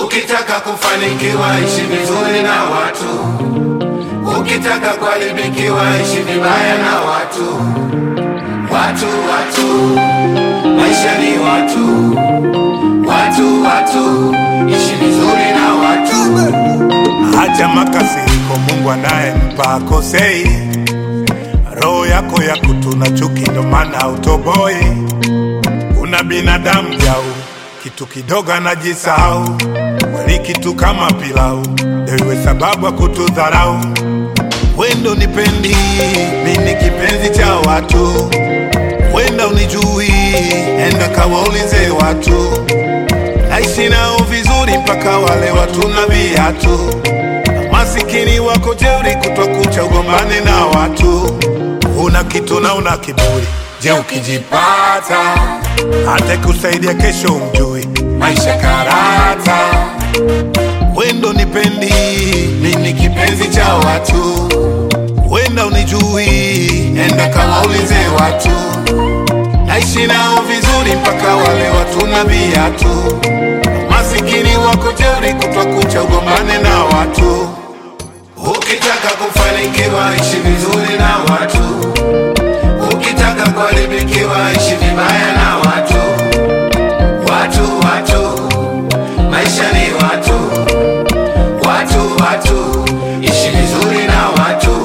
Ukitaka kufanikiwa ishi vizuri na watu, ukitaka kuharibikiwa ishi vibaya na watu. Watu, watu, maisha ni watu, watu, watu, ishi vizuri na watu. Acha makasiriko, Mungu anayempa akosei. Roho yako ya kutuna chuki, ndo maana utoboi. Una binadamu jau, kitu kidogo anajisahau. Mwili kitu kama pilau, ndio iwe sababu ya kutudharau. Wendo nipendi, mimi kipenzi cha watu. Wenda unijui, enda kawaulize watu. Naishi nao vizuri mpaka wale watu na viatu. Masikini wako jeuri, kutwa kucha ugombane na watu. Una kitu na una kiburi, je, ukijipata hata kusaidia kesho umjui. Maisha karata, wendo nipendi, mimi kipenzi cha watu. Wenda unijui, enda kawaulize watu. Naishi nao vizuri mpaka wale watu na viatu. Masikini wako jeuri, kutwa kucha ugombane na watu. Ukitaka kufanikiwa ishi vizuri na watu, ukitaka kuharibikiwa ishi vibaya na watu. Watu, watu, maisha ni watu, watu, watu, ishi vizuri na watu.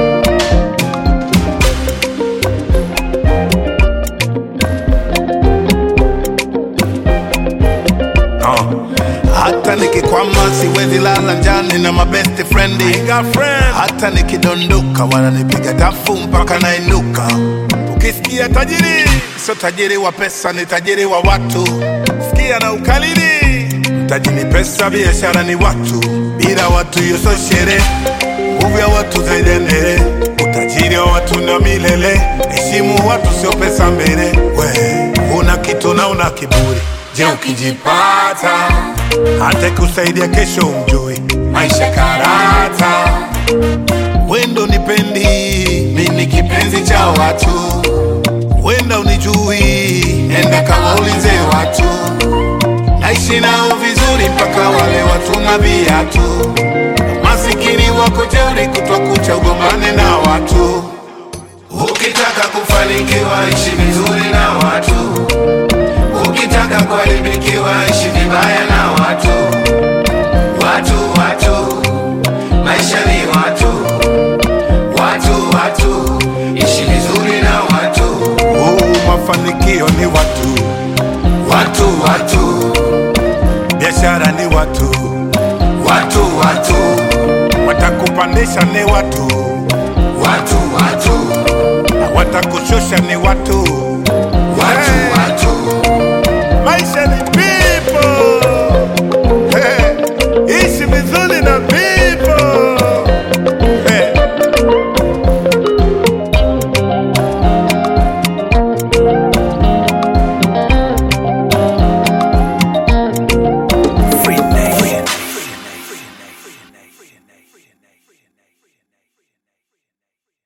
Oh. Hata nikikwama siwezi lala njani na mabest friend. Hata nikidondoka wananipiga tafu mpaka nainuka. Ukisikia tajiri, sio tajiri wa pesa, ni tajiri wa watu. Sikia na ukalili, mtaji ni pesa, biashara ni watu. Bila watu hiyo sio sherehe, nguvu ya watu zaidi ya ndere. Utajiri wa watu na milele, heshimu watu, sio pesa mbele. We una kitu na una kiburi, je, ukijipata hata kusaidia kesho umjui. Maisha karata, wendo nipendi, mimi kipenzi cha watu. Wenda unijui, enda kawaulize watu. Naishi nao vizuri mpaka wale watu na viatu. Masikini wako jeuri, kutwa kucha ugombane na watu. Ukitaka kufanikiwa ishi vizuri na watu, ukitaka kuharibikiwa ishi vibaya na watu. Watu, watu, maisha ni watu, watu, watu, ishi vizuri na watu. Oh, mafanikio ni watu, Watu, watu, biashara ni watu, watu, watu, watakupandisha ni watu, watu, watu, na watakushusha ni watu.